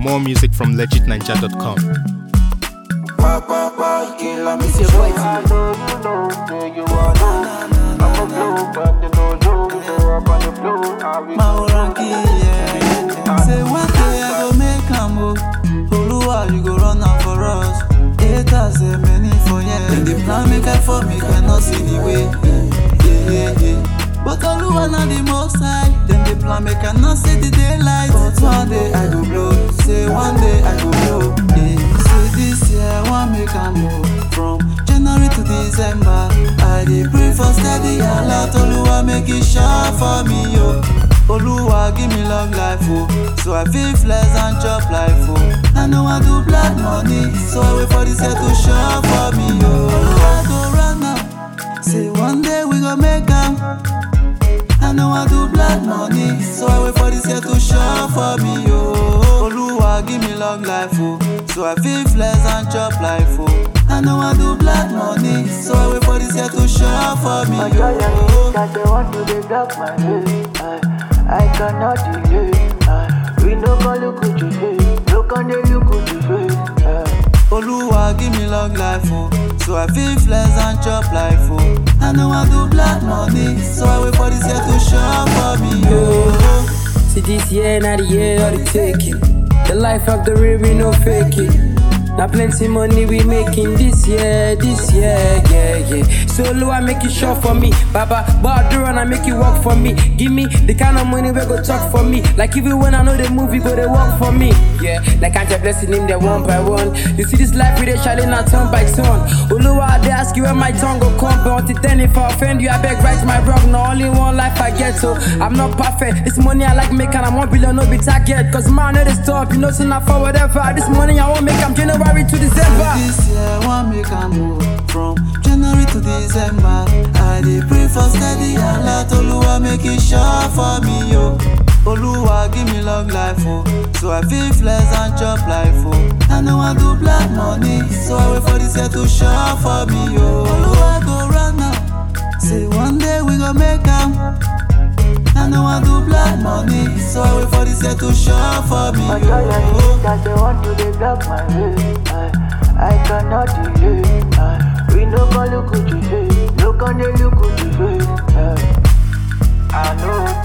More music from legitninja.com. It's your boy T. Mauranki, yeah. Say one day I go make am o. Oluwa, you go run am for us. Haters say many for yeah. Dem dey plan make I fall, make I not see the way. Yeah, yeah, yeah. But Oluwa na the most high. Dem dey plan make I not see the daylight. But one day I go blow. Say one day I go blow. Yeah. Say this year I wan make am o. From January to December, I dey pray for steady alert. Oluwa make it sure for me yo. Oluwa give me long life oh, so I fit flex and chop life oh. I know I do black money, so I wait for this year to show for me oh. Oluwa go run am, say one day we go make am. I know I do black money, so I wait for this year to show for me oh. Oluwa give me long life oh, so I fit flex and chop life oh. I know I do black money, so I wait for this year to show for me oh. That they want to dey block my way. I, I cannot delay. I, we no go look at you face. Look on the look at you face. I, Oluwa give me long life oh, so I fit flex and chop life oh. I know I do black money, so I wait for this year to show for me oh. See this year, not the year of the taking. The life of the real, we no faking. Now plenty money we making this year, this year, yeah, yeah. So low, I make it sure for me. Baba, but do run, I make it work for me. Give me the kind of money we go talk for me. Like even when I know the movie, go they work for me. Yeah, like I'm just blessing him there one by one. You see this life, we they shining not turn by turn. Oluwa, they ask you where my tongue go come, but until then, if I offend you, I beg right my wrong. No only one life I get, so I'm not perfect. This money I like making, I'm one billion, no be target. Cause man, know they stop, you know, so not for whatever. This money I won't make, I'm January to December. This year I wan make am move from January to December. I dey pray for steady alert. Oluwa make it sure for me yo. Oluwa give me long life oh, so I fit flex and chop life oh. I know I do black money, so I wait for this year to show for me yo. Oluwa go run am, say one day we go make am. I know I do black money, so I wait for this year to show for me I tell yo. you that they want to dey block my way. I, I cannot delay. I, we no go look at you face. Look on the look at you face. I, I know